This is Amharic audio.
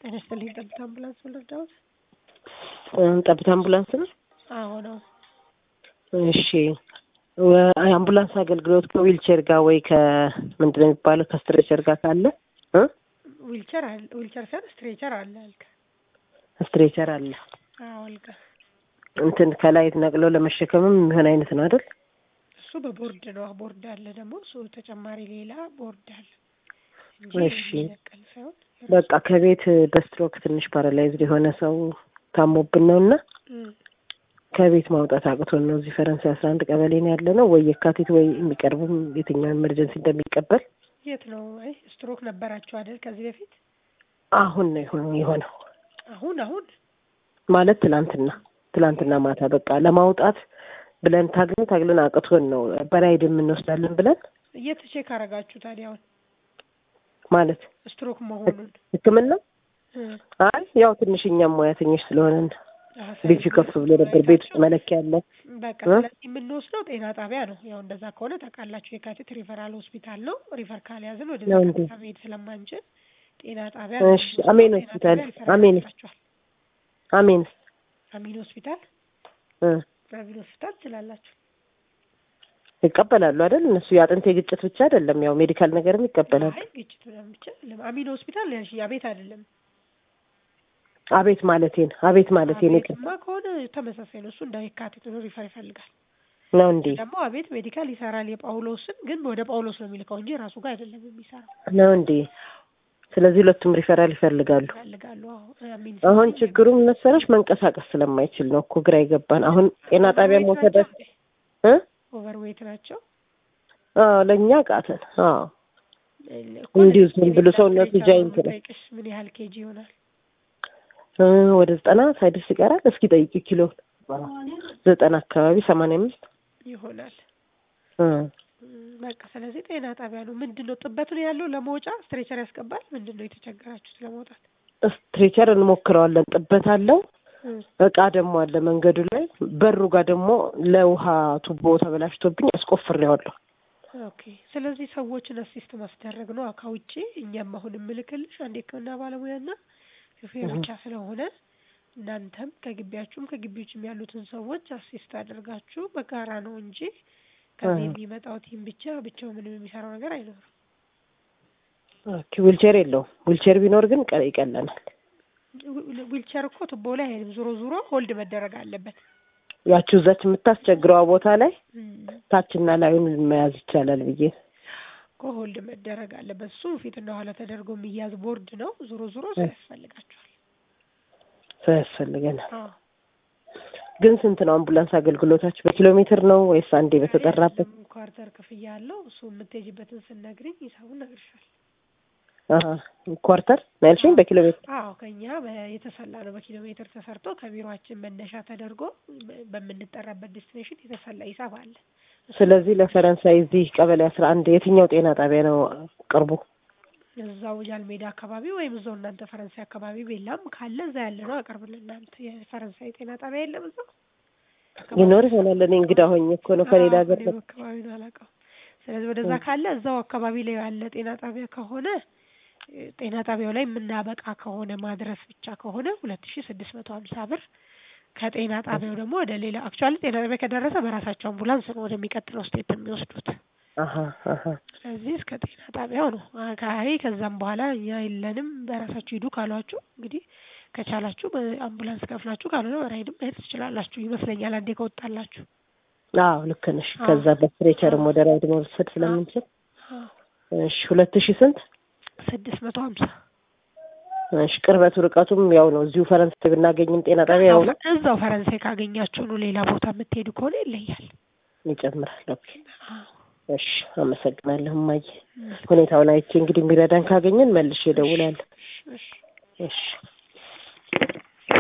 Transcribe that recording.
ጤና ይስጥልኝ። ጠብታ አምቡላንስ ወለዳውት? ጠብታ አምቡላንስ ነው? አዎ ነው። እሺ አምቡላንስ አገልግሎት ከዊልቸር ጋር ወይ ከምንድን ነው የሚባለው ከስትሬቸር ጋር ካለ እ ዊልቸር አለ ዊልቸር ሳይሆን ስትሬቸር አለ አልከ? ስትሬቸር አለ። አዎ አልከ። እንትን ከላይ ነቅለው ለመሸከምም የሚሆን አይነት ነው አይደል? እሱ በቦርድ ነው። ቦርድ አለ ደግሞ እሱ ተጨማሪ ሌላ ቦርድ አለ እንጂ እሺ። የሚነቀል ሳይሆን በቃ ከቤት በስትሮክ ትንሽ ፓራላይዝድ የሆነ ሰው ታሞብን ነው እና እም፣ ከቤት ማውጣት አቅቶን ነው። እዚህ ፈረንሳይ አስራ አንድ ቀበሌ ነው ያለ ነው። ወይ የካቲት ወይ የሚቀርብም የትኛው ኤመርጀንሲ እንደሚቀበል የት ነው? አይ ስትሮክ ነበራቸው አይደል ከዚህ በፊት? አሁን ነው ይሁን የሆነው አሁን አሁን ማለት ትላንትና ትላንትና ማታ በቃ ለማውጣት ብለን ታግለን ታግለን አቅቶን ነው በራይድ የምንወስዳለን ብለን የት ቼክ አረጋችሁ ታዲያ? አሁን ማለት ስትሮክ መሆኑን ሕክምና እ፣ አይ ያው ትንሽ እኛም ሙያተኞች ስለሆነን አዎ፣ ልጁ ስለዚህ ከፍ ብሎ ነበር። ቤት ውስጥ መለኪያ አለ። በቃ እ? ስለዚህ የምንወስደው ጤና ጣቢያ ነው። ያው እንደዛ ከሆነ ታውቃላችሁ፣ የካቲት ሪፈራል ሆስፒታል ነው። ሪፈር ካልያዝን ወደ ነው እንዴ? መሄድ ስለማንችል ጤና ጣቢያ እሺ፣ አሜን ሆስፒታል፣ አሜን። አሜን አሚን ሆስፒታል እ አሚን ሆስፒታል ትችላላችሁ። ይቀበላሉ አይደል? እነሱ የአጥንት የግጭት ብቻ አይደለም፣ ያው ሜዲካል ነገርም ይቀበላሉ። አይ ግጭት ምናምን ብቻ አይደለም። አሚን ሆስፒታል ያልሽ አቤት አይደለም። አቤት ማለቴን አቤት ማለቴን ይቅር አቤትማ ከሆነ ተመሳሳይ ነው። እሱ እንደ የካቲት ነው ሪፈር ይፈልጋል። ነው እንዴ? ደግሞ አቤት ሜዲካል ይሰራል የጳውሎስን ግን ወደ ጳውሎስ ነው የሚልከው እንጂ ራሱ ጋር አይደለም የሚሰራው። ነው እንዴ? ስለዚህ ሁለቱም ሪፈራል ይፈልጋሉ። ይፈልጋሉ። አዎ አሚን አሁን ችግሩ ምን መሰለሽ መንቀሳቀስ ስለማይችል ነው እኮ ግራ ይገባን። አሁን ጤና ጣቢያ መውሰድ እ ኦቨርዌት ናቸው። አዎ ለእኛ ቃተን። አዎ እኮ እንዲሁ ዝም ለዚህ ብሎ ሰውነቱ ስትሬቸር ጃይንት ነው። ጠይቅሽ ምን ያህል ኬጂ ይሆናል? እ ወደ ዘጠና ሳይደርስ ይቀራል። እስኪ ጠይቂ ኪሎ ዘጠና አካባቢ ሰማንያ አምስት ይሆናል። እ እም፣ በቃ ስለዚህ ጤና ጣቢያ ነው። ምንድን ነው ጥበት ነው ያለው? ለመውጫ ስትሬቸር ያስገባል። ምንድን ነው የተቸገራችሁት ለመውጣት? ስትሬቸር እንሞክረዋለን። ጥበት አለው። እም፣ እቃ ደግሞ አለ መንገዱ ላይ። በሩ ጋር ደግሞ ለውሃ ቱቦ ተበላሽቶብኝ አስቆፍሬዋለሁ። ኦኬ። ስለዚህ ሰዎችን አሲስት ማስደረግ ነው ከውጭ። እኛም አሁን የምልክልሽ አንድ የሕክምና ባለሙያና ሹፌር እህ። ብቻ ስለሆነ እናንተም ከግቢያችሁም ከግቢዎችም ያሉትን ሰዎች አሲስት አድርጋችሁ በጋራ ነው እንጂ ከዚህ እህ። የሚመጣው ቲም ብቻ ብቻው ምንም የሚሰራው ነገር አይኖርም። ኦኬ ዊልቸር የለውም። ዊልቸር ቢኖር ግን ቀ- ይቀለናል። ዊ- ዊልቸር እኮ ቱቦ ላይ አይሄድም። ዞሮ ዞሮ ሆልድ መደረግ አለበት። ያቺው እዛች የምታስቸግረዋ ቦታ ላይ እም፣ ታችና ላዩን መያዝ ይቻላል ብዬ እኮ ሆልድ መደረግ አለበት። እሱ ፊትና ኋላ ተደርጎ የሚያዝ ቦርድ ነው። ዞሮ ዞሮ ሰው እህ። ያስፈልጋችኋል። ሰው ያስፈልገናል። አዎ ግን ስንት ነው አምቡላንስ አገልግሎታችሁ? በኪሎ ሜትር ነው ወይስ አንዴ በተጠራበት? አይደለም፣ ኳርተር ክፍያ አለው። እሱ የምትሄጂበትን ስነግሪኝ ሂሳቡን እነግርሻለሁ። አሀ ኳርተር ነው ያልሽኝ? በኪሎ ሜትር አዎ ከኛ በ- የተሰላ ነው። በኪሎ ሜትር ተሰርቶ ከቢሮአችን መነሻ ተደርጎ በ- በምንጠራበት ዴስቲኔሽን የተሰላ ሂሳብ አለ። ስለዚህ ለፈረንሳይ እዚህ ቀበሌ አስራ አንድ የትኛው ጤና ጣቢያ ነው ቅርቡ? እዛው ጃልሜዳ አካባቢ ወይም እዛው እናንተ ፈረንሳይ አካባቢ ቤላም ካለ እዛ ያለ ነው አቀርብልን። እናንተ የፈረንሳይ ጤና ጣቢያ የለም እዛው ይኖር ይሆናል። እኔ እንግዳ ሆኜ እኮ ነው ከሌላ አዎ፣ ሀገር እኔም አካባቢ ነው አላውቀውም። ስለዚህ ወደዛ ካለ እዛው አካባቢ ላይ ያለ ጤና ጣቢያ ከሆነ እ፣ ጤና ጣቢያው ላይ የምናበቃ ከሆነ ማድረስ ብቻ ከሆነ ሁለት ሺ ስድስት መቶ ሀምሳ ብር ከጤና ጣቢያው ደግሞ ወደ ሌላ አክቹዋሊ ጤና ጣቢያ ከደረሰ በራሳቸው አምቡላንስ ነው ወደሚቀጥለው ስቴፕ የሚወስዱት። አሀ አሀ ስለዚህ እስከ ጤና ጣቢያው ነው። አይ ከዛም በኋላ እኛ የለንም በራሳችሁ ሂዱ ካሏችሁ እንግዲህ ከቻላችሁ በአምቡላንስ ከፍላችሁ ካልሆነ በራይድም መሄድ ትችላላችሁ ይመስለኛል። አንዴ ከወጣላችሁ አዎ ልክ ነሽ። ከዛ በስትሬቸርም ወደ ራይድ መውሰድ ስለምንችል አዎ እሺ ሁለት ሺህ ስንት? ስድስት መቶ ሀምሳ እሺ ቅርበቱ ርቀቱም ያው ነው። እዚሁ ፈረንሳይ ብናገኝም ጤና ጣቢያ ያው ነው እዛው ፈረንሳይ ካገኛችሁ ነው። ሌላ ቦታ የምትሄዱ ከሆነ ይለያል። ይጨምራል። ኦኬ አዎ እሺ አመሰግናለሁ እማዬ። ሁኔታውን አይቼ እንግዲህ የሚረዳን ካገኘን መልሼ እደውላለሁ። እሺ እሺ